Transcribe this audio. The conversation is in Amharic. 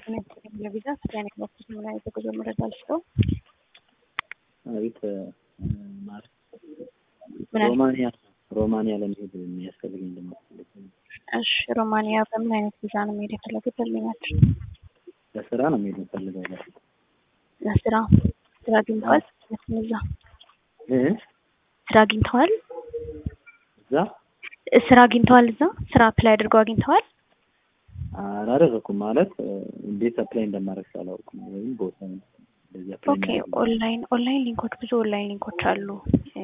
ለቪዛ ስለ ኔትወርክ ምን አይነት የጉዞ መረጃ ልስጠው? አቤት ማለት ምን አለ? ሮማንያ ሮማንያ ለመሄድ የሚያስፈልገኝ ለማስፈልግ እሺ ሮማንያ በምን አይነት ቪዛ ነው መሄድ የፈለጉት? ደንበኛችን ለስራ ነው መሄድ የምፈልገው በፊት ለስራ ስራ አግኝተዋል? እዛ እ ስራ አግኝተዋል? እዛ ስራ አግኝተዋል? እዛ ስራ አፕላይ አድርገው አግኝተዋል? አላደረኩም ማለት እንዴት አፕላይ እንደማደርግ ሳላውቅ ነው ወይም ቦታ እንደዚህ አፕላይ ኦኬ ኦንላይን ኦንላይን ሊንኮች ብዙ ኦንላይን ሊንኮች አሉ